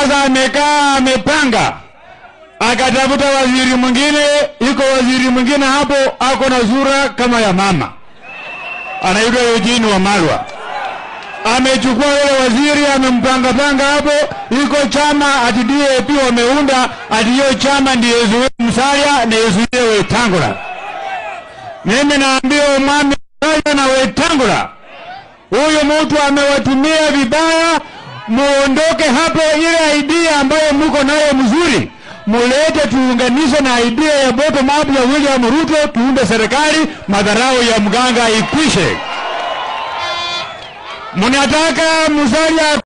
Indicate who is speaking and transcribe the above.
Speaker 1: Sasa amekaa amepanga, akatafuta waziri mwingine. Iko waziri mwingine hapo ako na sura kama ya mama, anaitwa Eugene Wamalwa. Amechukua yule waziri amempanga panga hapo. Iko chama ati DAP wameunda ati hiyo chama ndiyo Zuia Musalia na Zuia Wetangula. Mimi naambia umwami Musalia na Wetangula, huyu mtu amewatumia vibaya. Muondoke hapo, ile idea ambayo muko nayo mzuri mulete, tuunganishe na idea ya bottom up ya William Ruto, tuunde serikali, madharau ya mganga ikwishe. Mnataka Musalia